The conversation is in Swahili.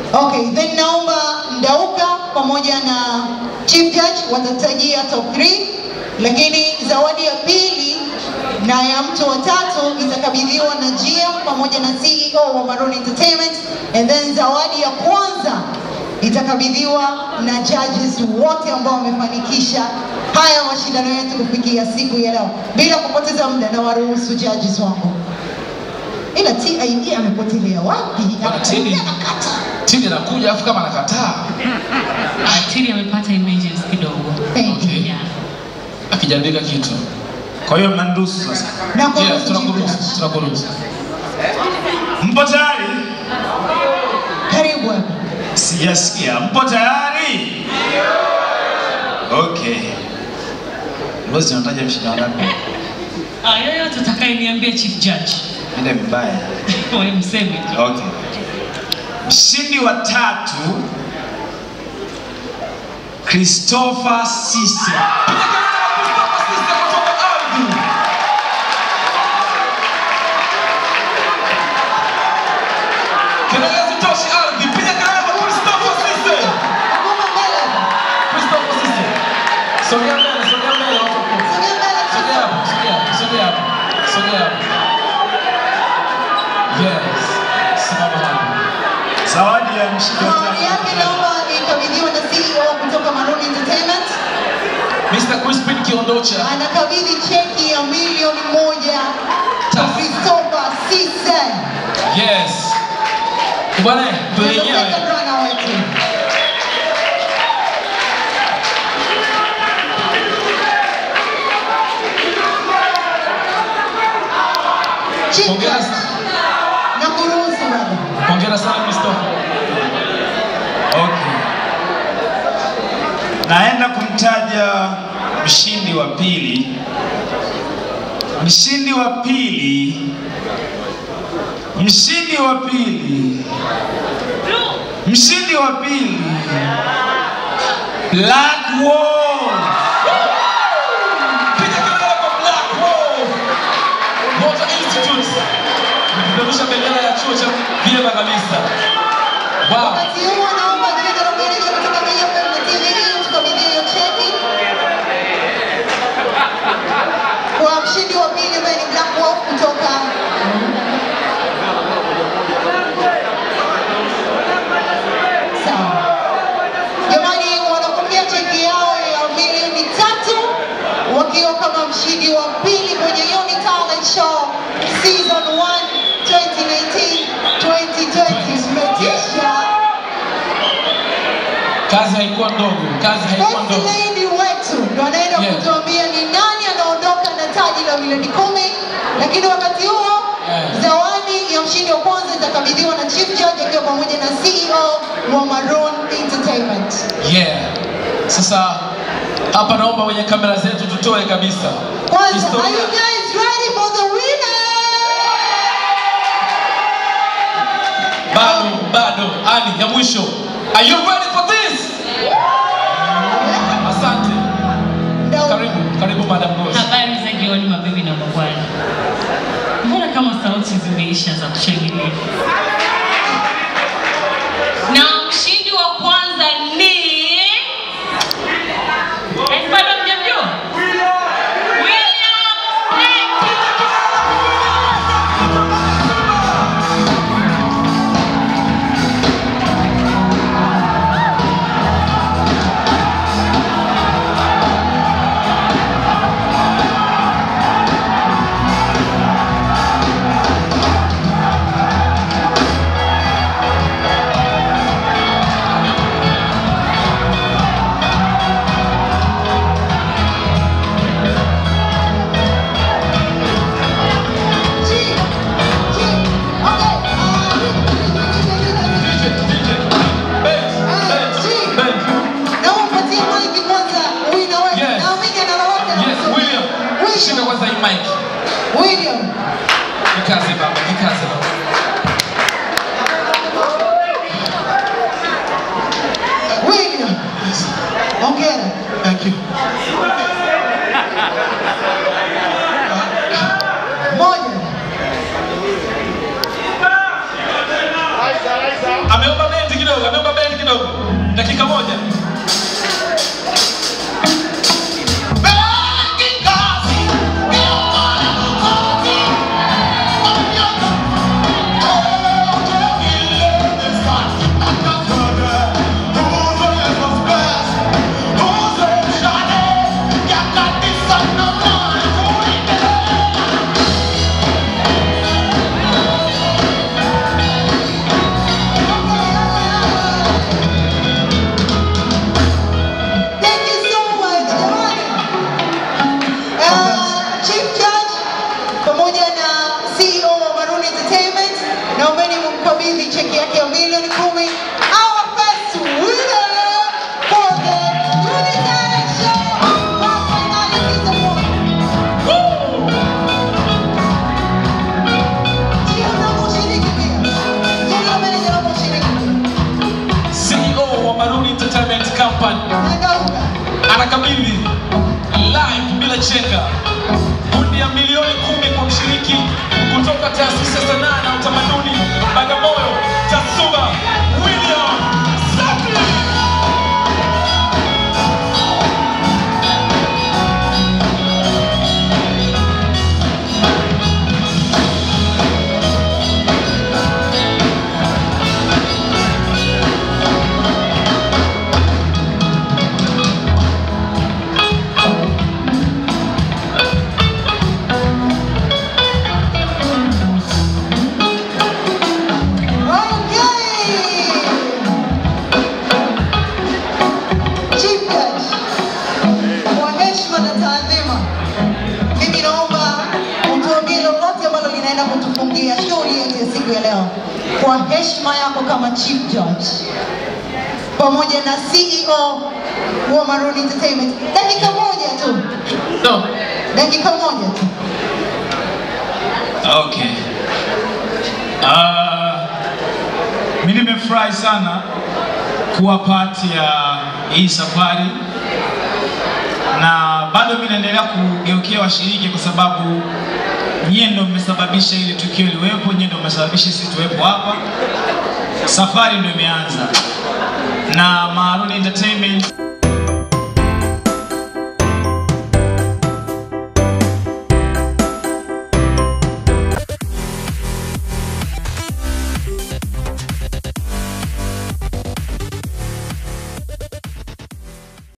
Okay, then naomba Ndauka pamoja na Chief Judge watatajia top 3, lakini zawadi ya pili na ya mtu wa tatu itakabidhiwa na GM pamoja na CEO wa Maroon Entertainment, and then zawadi ya kwanza itakabidhiwa na judges wote ambao wamefanikisha haya mashindano yetu kufikia siku ya leo. Bila kupoteza muda, na waruhusu judges wangu. Ila TID amepotelea wapi? Bwana Tini. Anakata. Tini anakuja afu kama anakataa. Tiri amepata emergency kidogo. Thank you. Okay. Yeah. Akijandika kitu. Kwa hiyo mnaniruhusu sasa. Na Yeah, kuruhusu Chief tunakuruhusu, Judge. tunakuruhusu. Mpo tayari? Karibu. Sijasikia. Mpo tayari? Okay. Bosi unataja mshindano ngapi? Ah, yoyote utakayeniambia Chief Judge. Ile mbaya. Wewe mseme tu. Okay. Mshindi wa tatu Christopher Sise. Kelele zitoshi ardhi. Piga kelele kwa Christopher Sisse. Ngoma mbele. Christopher Sisse. Sogea mbele, sogea mbele watu wa Mungu. Sogea mbele, Chief Sogea hapo, sogea hapo, sogea hapo. Sogea hapo. Yes. Simama hapo. Zawadi ya mshindi wa Zawadi yake tatu. naomba ikabidhiwa na CEO kutoka Maroon Entertainment. Mr. Crispin Kiondocha. Anakabidhi cheki ya milioni moja kwa Tough. Christopher Sisse. Yes. Bwana, ndio Ndio yenyewe. second runner wetu. Chief Hongera Judge, sana. na kuruhusu baba. Hongera sana Christopher. Okay. Naenda kumtaja mshindi wa pili. Mshindi wa pili. Mshindi wa pili. Mshindi wa pili. Black Wolf. Piga kelele kwa Black Wolf. Motor Institute. Kupeperusha bendera ya chuo cha vyema kabisa. Wow. Wakati huo naomba general manager kutoka KFM na TVE tukabidhi hiyo cheki kwa mshindi wa pili ambaye ni Black Wolf kutoka sawa. Jamani, wanapokea cheki yao ya milioni tatu wakiwa kama mshindi wa pili kwenye Yoni Talent Show Season 1 2019 2020. Mmetisha. Kazi haikuwa ndogo. Kazi haikuwa First ndogo. lady wetu ndo anaenda Yeah. kutuambia ni nani anaondoka na taji la milioni kumi, lakini wakati huo Yeah. zawadi ya mshindi wa kwanza itakabidhiwa na Chief Judge akiwa pamoja na CEO wa Maroon Entertainment. Yeah. Sasa hapa naomba wenye kamera zetu tutoe kabisa. Kwanza, Historia- are you guys ready for the winner? Bado, bado. Ali ya mwisho. Are you ready for this? Asante. Ndio. Karibu, karibu Madam Rose. Habari za jioni mabibi na mabwana. Mbona kama sauti zimeisha za kushangilia? Na mshindi wa kwanza ni Eh, bado mjamjua? William Snake. Chief, Chief, okay, uh, DJ, DJ. Benz, Benz, Chief. Benz. naomba mpatie mic kwanza winner wetu. Yes. Naamini ana lolote la Yes, kusema. William. Shika William, kwanza hii mic. William. Kikaze baba, kikaze baba. William. Hongera. Thank you. Moja. Ameomba bendi kidogo. pamoja na CEO wa Maroon Entertainment, naombeni mumkabidhi cheki yake ya milioni kumi. Our first winner for the Unitarian Show Grand Finale Season 1. Ndio unaposhiriki pia. Ndio meneja unaposhiriki pia. CEO wa Maroon Entertainment Company Nagauka. anakabidhi live bila chenga hundi ya milioni kumi kwa mshiriki kutoka taasisi ya sanaa na utamaduni Bagamoyo, Tasuba William Safi. Chief Judge, kwa heshima na taadhima, mimi naomba utuambie lolote ambalo linaenda kutufungia shughuli yetu ya siku ya leo, kwa heshima yako kama Chief Judge pamoja na CEO wa Maroon Entertainment. Dakika moja tu, No. dakika moja tu. Okay. Uh, mi nimefurahi sana kuwa part ya hii safari na bado mi naendelea kugeukia washiriki kwa sababu nyie ndo mmesababisha ili tukio liwepo, nyie ndo mmesababisha sisi tuwepo hapa. Safari ndo imeanza na Maroon Entertainment